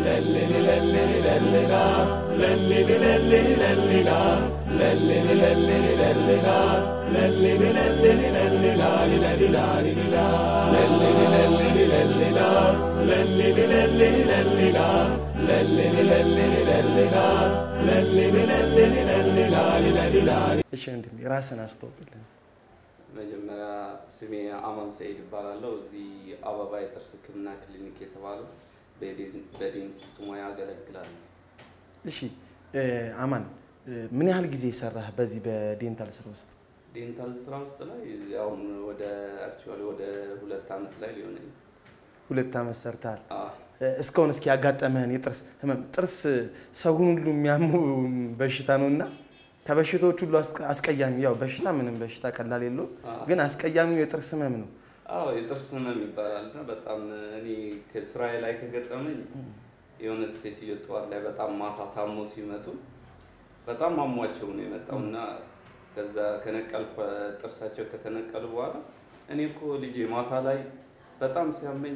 እሺ ወንድሜ ራስን አስተዋውቅልን። መጀመሪያ ስሜ አማን ሰይድ ይባላለሁ። እዚህ አበባ የጥርስ ሕክምና ክሊኒክ የተባለው በዴንቲስት ሙያ አገለግላለሁ። እሺ እ፣ አማን እ፣ ምን ያህል ጊዜ ሰራህ በዚህ በዴንታል ስራ ውስጥ? ዴንታል ስራ ውስጥ ላይ አሁን ወደ አክቹዋሊ ወደ ሁለት ዓመት ላይ ሊሆነኝ ሁለት ዓመት ሰርተሃል። አዎ። እ፣ እስካሁን እስኪ ያጋጠመህን የጥርስ ህመም፣ ጥርስ ሰውን ሁሉ የሚያሙ በሽታ ነው እና ከበሽታዎች ሁሉ አስቀ- አስቀያሚ ያው በሽታ ምንም በሽታ ቀላል የለውም፣ አዎ። ግን አስቀያሚው የጥርስ ህመም ነው። አዎ የጥርስ ህመም ይባላል እና በጣም እኔ ከስራዬ ላይ ከገጠመኝ የሆነ ሴትዮ ጠዋት ላይ በጣም ማታ ታሞ ሲመጡ በጣም አሟቸው ነው የመጣው እና ከዛ ከነቀልኩ ጥርሳቸው ከተነቀሉ በኋላ እኔ እኮ ልጄ ማታ ላይ በጣም ሲያመኝ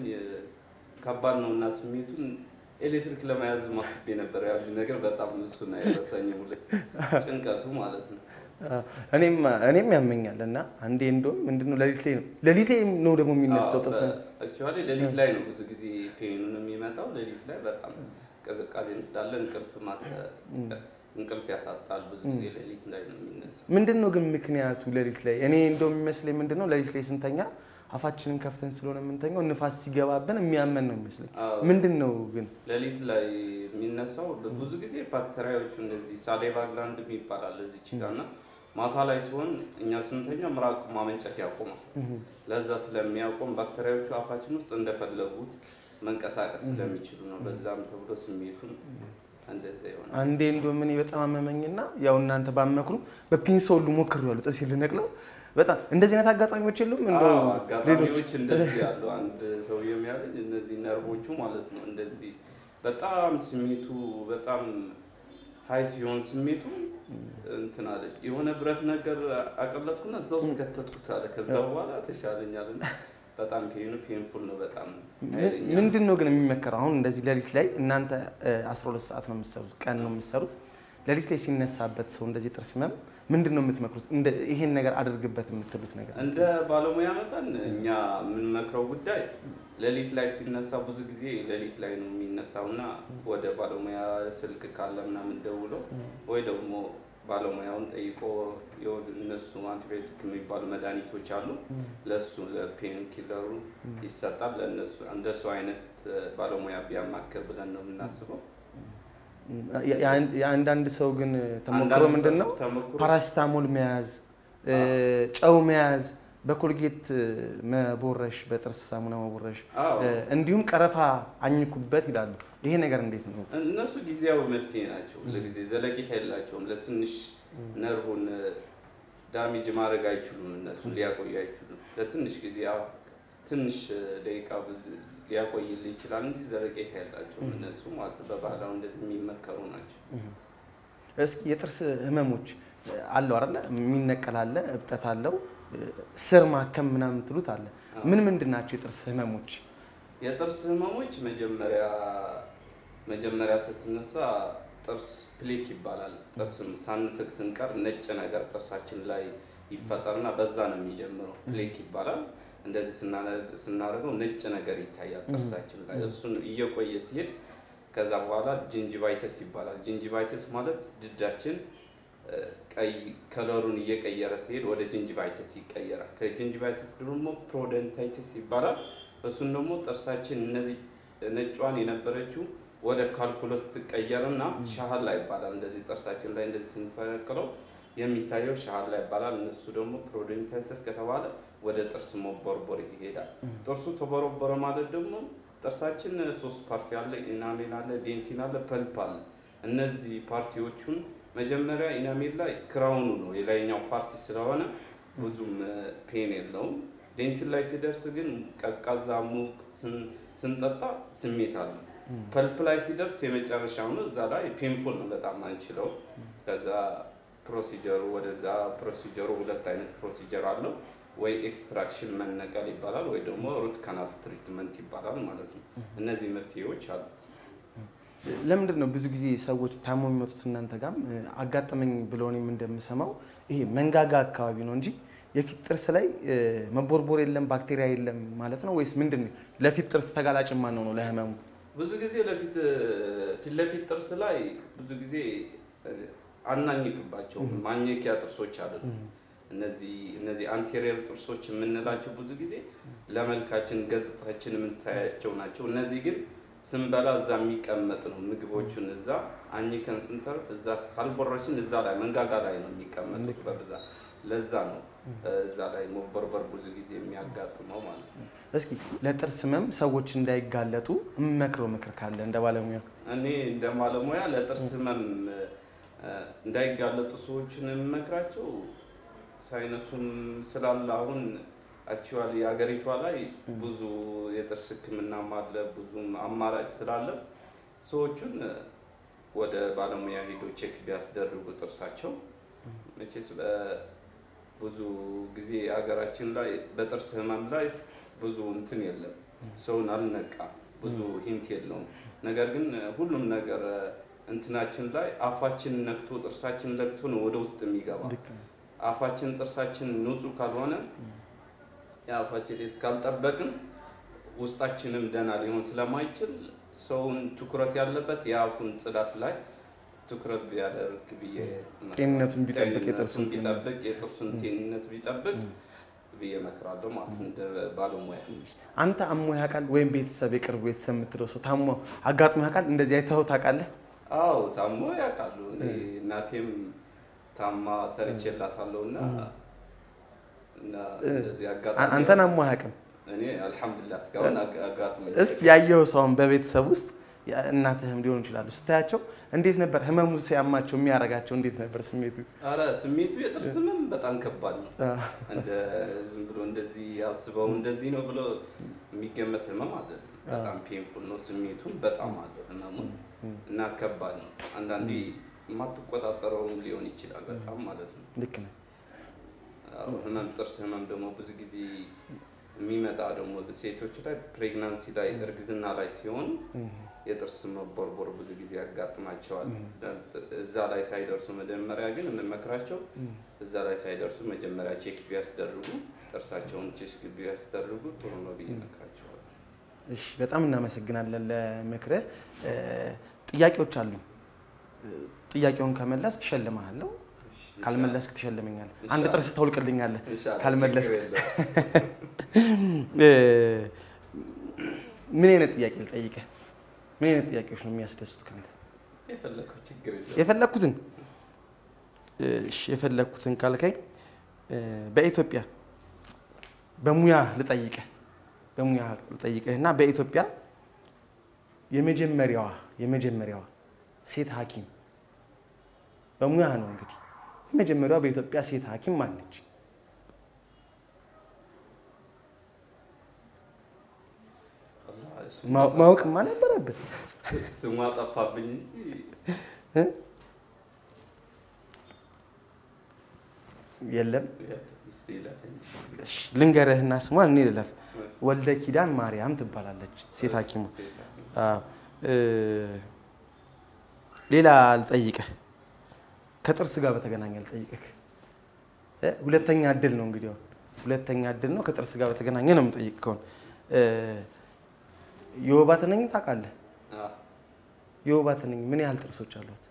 ከባድ ነው እና ስሜቱን ኤሌክትሪክ ለመያዝ ማስቤ ነበር ያሉ ነገር በጣም እሱን አይረሳኝ ሁለት ጭንቀቱ ማለት ነው። እኔም እኔም ያመኛል እና አንዴ እንደውም ምንድነው ሌሊት ላይ ነው ሌሊት ላይ ነው ደግሞ የሚነሳው ጥርስ ህመም። አክቹዋሊ ሌሊት ላይ ነው ብዙ ጊዜ ፔኑን የሚመጣው ሌሊት ላይ በጣም ቅዝቃዜም ስላለ እንቅልፍ ማተ እንቅልፍ ያሳጣል። ብዙ ጊዜ ሌሊት ላይ ነው የሚነሳው። ምንድን ነው ግን ምክንያቱ ሌሊት ላይ? እኔ እንደው የሚመስለኝ ምንድን ነው ሌሊት ላይ ስንተኛ አፋችንን ከፍተን ስለሆነ የምንተኛው ንፋስ ሲገባብን የሚያመን ነው የሚመስለኝ። አዎ። ምንድን ነው ግን? ሌሊት ላይ የሚነሳው ብዙ ጊዜ ባክቴሪያዎቹ እንደዚህ ሳሌቫ ግላንድ ይባላል እዚች ጋር እና ማታ ላይ ሲሆን እኛ ስንተኛ ምራቅ ማመንጨት ያቆማል። ለዛ ስለሚያቆም ባክቴሪያዎቹ አፋችን ውስጥ እንደፈለጉት መንቀሳቀስ ስለሚችሉ ነው። በዛም ተብሎ ስሜቱን እንደዛ ይሆናል። አንዴ እንደውም እኔ በጣም አመመኝና ያው እናንተ ባመክሩ በፒንሳ ሁሉ ሞክሬዋለሁ ጥርሴን ልነቅለው። በጣም እንደዚህ አይነት አጋጣሚዎች የሉም? እንደው አዎ፣ ሌሎች አጋጣሚዎች እንደዚህ ያሉ አንድ ሰው የሚያለኝ እነዚህ ነርቮቹ ማለት ነው እንደዚህ በጣም ስሜቱ በጣም ሀይ ሲሆን ስሜቱ እንትን አለ የሆነ ብረት ነገር አቀለጥኩና እዛ ውስጥ ከተትኩት አለ። ከዛ በኋላ ተሻለኛል እና በጣም ፔኑ ፔንፉል ነው በጣም ኃይለኛ ነው። ምንድን ነው ግን የሚመከረው? አሁን እንደዚህ ሌሊት ላይ እናንተ እ, 12 ሰዓት ነው የምትሰሩት፣ ቀን ነው የምትሰሩት። ሌሊት ላይ ሲነሳበት ሰው እንደዚህ ጥርስ ህመም ምንድን ነው የምትመክሩት? እንደ ይሄን ነገር አድርግበት የምትሉት ነገር እንደ ባለሙያ መጠን እኛ የምንመክረው ጉዳይ ሌሊት ላይ ሲነሳ ብዙ ጊዜ ሌሊት ላይ ነው የሚነሳው እና ወደ ባለሙያ ስልክ ካለ ምናምን ደውሎ ወይ ደግሞ ባለሙያውን ጠይቆ የወድ እነሱ አንቲባዮቲክ የሚባሉ መድኃኒቶች አሉ። ለእሱ ለፔን ኪለሩ ይሰጣል። ለእነሱ እንደሱ አይነት ባለሙያ ቢያማክር ብለን ነው የምናስበው። የ- የአንድ- የአንዳንድ ሰው ግን ተሞክሮ አንዳንድ ምንድን ነው ሰው ተሞክሮ ፓራሲታሞል መያዝ፣ እ, ጨው መያዝ፣ በኮልጌት መቦረሽ፣ በጥርስ ሳሙና መቦረሽ አዎ እ፣ እንዲሁም ቀረፋ አኝኩበት ይላሉ። ይሄ ነገር እንዴት ነው? እነሱ ጊዜያዊ መፍትሄ ናቸው። ለጊዜ ዘለቂታ የላቸውም። ለትንሽ ነርቡን ዳሜጅ ማድረግ አይችሉም። እነሱ ሊያቆዩ አይችሉም። ለትንሽ ጊዜ ያው ትንሽ ደቂቃ ሊያቆይል ይችላል እንጂ ዘለቄታ የላቸውም እነሱ ማለት ነው። በባህላዊ እንደዚህ የሚመከሩ ናቸው። እስኪ የጥርስ ህመሞች አለው አይደለ? የሚነቀል አለ፣ እብጠት አለው፣ ስር ማከም ምናምን ትሉት አለ። ምን ምንድን ናቸው የጥርስ ህመሞች? የጥርስ ህመሞች መጀመሪያ መጀመሪያ ስትነሳ ጥርስ ፕሌክ ይባላል። ጥርስም ሳንፍቅ ስንቀር ነጭ ነገር ጥርሳችን ላይ ይፈጠርና በዛ ነው የሚጀምረው። ፕሌክ ይባላል። እንደዚህ ስናነ- ስናደርገው ነጭ ነገር ይታያል ጥርሳችን ላይ። እሱን እየቆየ ሲሄድ ከዛ በኋላ ጅንጅቫይተስ ይባላል። ጅንጅቫይተስ ማለት ድዳችን እ፣ ቀይ ከለሩን እየቀየረ ሲሄድ ወደ ጅንጅቫይተስ ይቀየራል። ከጅንጅቫይተስ ደግሞ ፕሮደንታይተስ ይባላል። እሱን ደግሞ ጥርሳችን እነዚህ ነጯን የነበረችው ወደ ካልኩለስ ትቀየርና ሻህላ ይባላል። እንደዚህ ጥርሳችን ላይ እንደዚህ ስንፈነቅለው የሚታየው ሻህላ ይባላል። እነሱ ደግሞ ፕሮደንታይተስ ከተባለ ወደ ጥርስ መቦርቦር ይሄዳል። ጥርሱ ተቦረቦረ ማለት ደግሞ ጥርሳችን ሶስት ፓርቲ አለ። ኢናሜል አለ፣ ዴንቲን አለ፣ ፐልፕ አለ። እነዚህ ፓርቲዎቹን መጀመሪያ ኢናሜል ላይ ክራውኑ ነው የላይኛው ፓርቲ ስለሆነ ብዙም ፔን የለውም። ዴንቲን ላይ ሲደርስ ግን ቀዝቃዛ ሙቅ ስን- ስንጠጣ ስሜት አለ። ፐልፕ ላይ ሲደርስ የመጨረሻው ነው። እዛ ላይ ፔንፉል ነው በጣም አንችለው። ከዛ ፕሮሲጀሩ ወደዛ ፕሮሲጀሩ ሁለት አይነት ፕሮሲጀር አለው። ወይ ኤክስትራክሽን መነቀል ይባላል፣ ወይ ደግሞ ሩት ካናል ትሪትመንት ይባላል ማለት ነው። እነዚህ መፍትሄዎች አሉት። ለምንድን ነው ብዙ ጊዜ ሰዎች ታሞ የሚመጡት እናንተ ጋም እ፣ አጋጠመኝ ብለው እኔም እንደምሰማው ይሄ መንጋጋ አካባቢ ነው እንጂ የፊት ጥርስ ላይ እ፣ መቦርቦር የለም ባክቴሪያ የለም ማለት ነው ወይስ ምንድን ነው? ለፊት ጥርስ ተጋላጭ ማን ነው ነው ለህመሙ? ብዙ ጊዜ ለፊት ፊት ለፊት ጥርስ ላይ ብዙ ጊዜ አናኝክባቸውም። ማኘኪያ ጥርሶች አይደሉም። እነዚህ እነዚህ አንቴሪየር ጥርሶች የምንላቸው ብዙ ጊዜ ለመልካችን ገጽታችን የምታያቸው ናቸው። እነዚህ ግን ስንበላ እዛ የሚቀመጥ ነው። ምግቦቹን እዛ አኝከን ስንተርፍ እዛ ካልቦረችን እዛ ላይ መንጋጋ ላይ ነው የሚቀመጡት በብዛት። ለዛ ነው እዛ ላይ መቦርቦር ብዙ ጊዜ የሚያጋጥመው ማለት ነው። እስኪ ለጥርስ ህመም ሰዎች እንዳይጋለጡ የምመክረው ምክር ካለ እንደ ባለሙያ? እኔ እንደ ባለሙያ ለጥርስ ህመም እ፣ እንዳይጋለጡ ሰዎችን የምመክራቸው ሳይነሱም ስላለ አሁን አክቹዋሊ ሀገሪቷ ላይ ብዙ የጥርስ ሕክምናም አለ ብዙም አማራጭ ስላለ ሰዎቹን እ፣ ወደ ባለሙያ ሄዶ ቼክ ቢያስደርጉ ጥርሳቸው መቼስ በ- ብዙ ጊዜ ሀገራችን ላይ በጥርስ ህመም ላይ ብዙ እንትን የለም፣ ሰውን አልነቃም፣ ብዙ ሂንት የለውም። ነገር ግን ሁሉም ነገር እንትናችን ላይ አፋችን ነክቶ ጥርሳችን ነክቶ ነው ወደ ውስጥ የሚገባ። ልክ ነው። አፋችን ጥርሳችን ንጹህ ካልሆነ የአፋችን ሌት ካልጠበቅን ውስጣችንም ደህና ሊሆን ስለማይችል ሰውን ትኩረት ያለበት የአፉን ጽዳት ላይ ትኩረት ቢያደርግ ብዬ ጤንነቱን ቢጠብቅ ጤንነቱን የጥርሱን ጤንነት ቢጠብቅ የጥርሱን ጤንነት ቢጠብቅ ብዬ እመክራለሁ ማለት ነው እንደ ባለሙያ። አንተ አሞ ያውቃል ወይም ቤተሰብ የቅርብ ቤተሰብ የምትለው ሰው ታሞ አጋጥሞ ያውቃል? እንደዚህ አይተኸው ታውቃለህ? አዎ ታሞ ያውቃሉ። እኔ እናቴም ታማ ሰርቼላታለሁ እና እና እንደዚህ አ- አጋጣሚ አንተን አሞ አያውቅም? እኔ አልሐምዱሊላህ እስካሁን አጋ- አጋጥሞኝ እስኪ ያየኸው ሰውን በቤተሰብ ውስጥ ያ- እናትህም ሊሆኑ ይችላሉ ስታያቸው እንዴት ነበር ህመሙ ሲያማቸው የሚያደርጋቸው እንዴት ነበር ስሜቱ? ኧረ ስሜቱ የጥርስ ህመም በጣም ከባድ ነው። አ፣ እንደ ዝም ብሎ እንደዚህ አስበው እንደዚህ ነው ብሎ የሚገመት ህመም አይደለም። በጣም ፔንፉል ነው። ስሜቱን በጣም አለው ህመሙን እና ከባድ ነው። አንዳንዴ የማትቆጣጠረውም ሊሆን ይችላል በጣም ማለት ነው። ልክ ነህ። አዎ፣ ህመም ጥርስ ህመም ደግሞ ብዙ ጊዜ የሚመጣ ደግሞ ሴቶች ላይ ፕሬግናንሲ ላይ እርግዝና ላይ ሲሆን የጥርስ መቦርቦር ብዙ ጊዜ ያጋጥማቸዋል። እዛ ላይ ሳይደርሱ መጀመሪያ ግን የምመክራቸው እዛ ላይ ሳይደርሱ መጀመሪያ ቼክ ቢያስደርጉ ጥርሳቸውን ቼክ ቢያስደርጉ ጥሩ ነው ብዬ እመክራቸዋለሁ። እሺ በጣም እናመሰግናለን ለምክርህ። እ፣ ጥያቄዎች አሉ። እ፣ ጥያቄውን ከመለስክ እሸልምሃለሁ፣ ካልመለስክ ትሸልመኛለህ። አንድ ጥርስ ተውልቅልኛለህ ኢንሻላህ ካልመለስክ። ችግር የለውም። እ፣ ምን አይነት ጥያቄ ልጠይቅህ? ምን አይነት ጥያቄዎች ነው የሚያስደስቱት ከአንተ? የፈለከው ችግር የለውም። የፈለግኩትን እሺ፣ የፈለግኩትን ካልከኝ እ፣ በኢትዮጵያ በሙያ ልጠይቅህ በሙያ ልጠይቅህ እና በኢትዮጵያ የመጀመሪያዋ የመጀመሪያዋ ሴት ሐኪም በሙያ ነው እንግዲህ የመጀመሪያዋ በኢትዮጵያ ሴት ሐኪም ማነች? አላህ እሱ ማ- ማወቅማ ነበረብህ። ስሟ ጠፋብኝ እንጂ እ? የለም እሱ ይለፈኝ። እሺ፣ ልንገርህና ስሟን እኔ ልለፍ። ወልደ ኪዳን ማርያም ትባላለች ሴት ሐኪሙ። ሴት ሐኪም። አዎ። እ፣ ሌላ ልጠይቅህ ከጥርስ ጋር በተገናኘ ልጠይቅህ እ፣ ሁለተኛ እድል ነው እንግዲህ አሁን ሁለተኛ እድል ነው ከጥርስ ጋር በተገናኘ ነው የምጠይቅ ከሆነ እ፣ የወባ ትንኝ ታውቃለህ? አዎ። የወባ ትንኝ ምን ያህል ጥርሶች አሏት?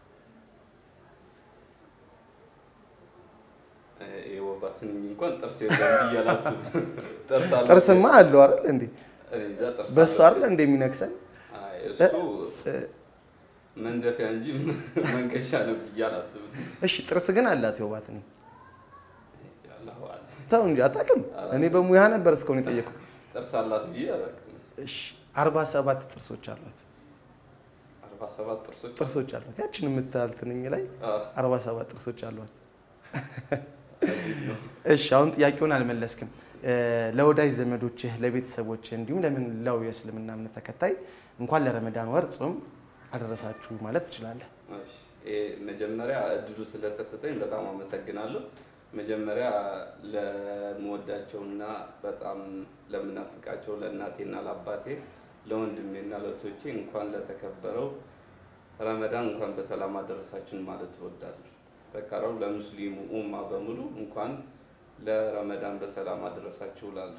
እ፣ የወባ ትንኝ እንኳን ጥርስ የለም ብዬ አላስብም። ጥርስ አለ ጥርስማ አለው አይደል እንዴ? እኔ እንጃ ጥርስ በእሱ አለ። አይደል እንደ የሚነክሰን አይ፣ እሱ እ፣ መንደፊያ እንጂ መንከሻ ነው ብዬ አላስብም። እሺ ጥርስ ግን አላት የወባ ትንኝ? አላሁ አለ። ተው እንጂ አታውቅም። እኔ በሙያ ነበር እስካሁን የጠየኩህ። ጥርስ አላት ብዬ አላውቅም። እሺ አርባ ሰባት ጥርሶች አሏት አርባ ሰባት ጥርሶች ጥርሶች አሏት። ያችን የምታህል ትንኝ ላይ አዎ፣ አርባ ሰባት ጥርሶች አሏት። አጂብ ነው። እሺ አሁን ጥያቄውን አልመለስክም። እ፣ ለወዳጅ ዘመዶችህ፣ ለቤተሰቦችህ እንዲሁም ለመላው የእስልምና እምነት ተከታይ እንኳን ለረመዳን ወር ጾም አደረሳችሁ ማለት ትችላለህ። እሺ፣ ይሄ መጀመሪያ እድሉ ስለተሰጠኝ በጣም አመሰግናለሁ። መጀመሪያ ለምወዳቸውና በጣም ለምናፍቃቸው ለእናቴና ለአባቴ ለወንድሜና ለእህቶቼ እንኳን ለተከበረው ረመዳን እንኳን በሰላም አደረሳችን ማለት እወዳለሁ። በቀረው ለሙስሊሙ ኡማ በሙሉ እንኳን ለረመዳን በሰላም አደረሳችሁ እላለሁ።